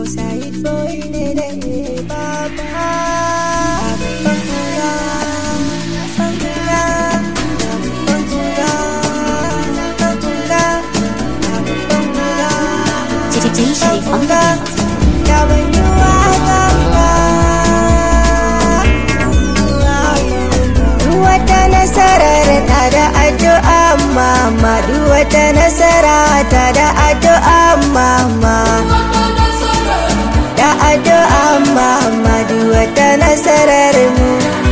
outside boy ne da ne baba Bangura, bangura, bangura, bangura, bangura. DJ Sharif on the beat. Wata nasarar ta da addu'a mama duk wata nasara ta da addu'a mama da addu'a mama duk wata nasarar mu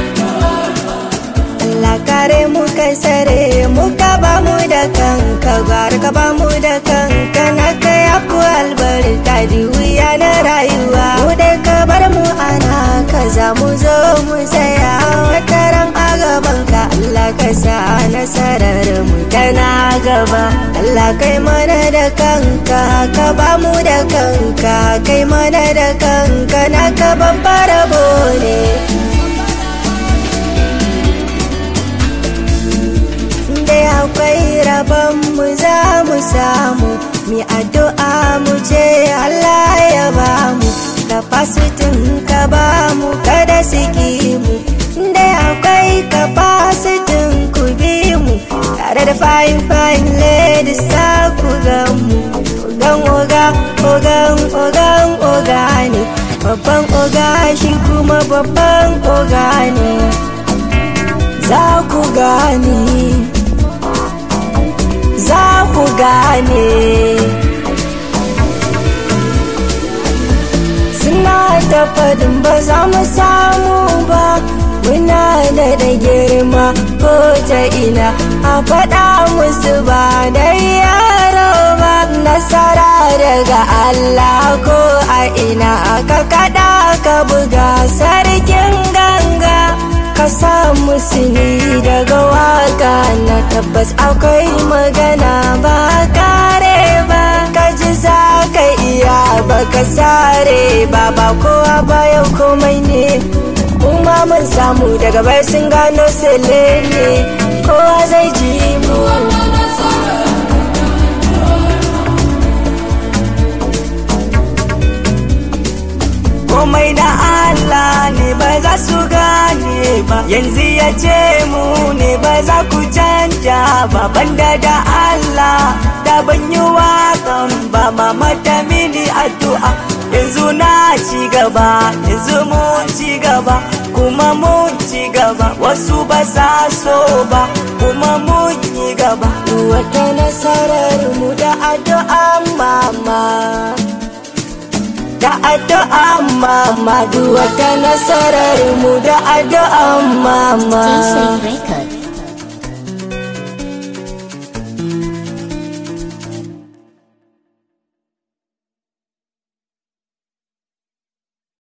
Allah kare mu kai sare mu ka ba mu da kanka gwar ka ba mu da kanka na ka yafu albarka di wuya na rayuwa mu dai ka bar mu ana ka za mu zo mu tsaya wata ran a gaban ka Allah ka sa nasarar mu tana gaba Allah kai mana da kanka ka ba mu da kanka kai mana da kanka na ka babbar rabo ne dai akwai rabon mu za mu samu mi addu'a mu ce Allah ya ba mu kafasitin ka ba mu kada siki mu dai akwai kafasitin ku bi mu tare da fine fine ladies za ku ga mu ogan oga ogan ogan oga ne babban oga shi kuma babban oga ne za ku gane za ku gane suna da fadin ba za mu samu ba muna da da girma ko ta ina a faɗa musu ba da yaro ba nasara daga Allah ko a ina ka kaɗa ka buga sarkin ganga ka sa musu ni daga waka na tabbas akwai magana ba kare ba ka ji za ka iya ba ka sare ba ba kowa ba yau komai ne kuma mun samu daga bai sun gano sele ne kowa zai ji mu komai da Allah ne ba za su gane ba yanzu ya ce mu ne ba za ku canja ba banda da Allah da ban yi waƙan ba mama ta mini addu'a yanzu na ci gaba yanzu mun ci gaba kuma mun ci gaba wasu ba sa so ba kuma mun yi gaba wata nasarar mu da addu'a mama da addu'a mama duk wata nasarar mu da addu'a mama DJ Sharif Records.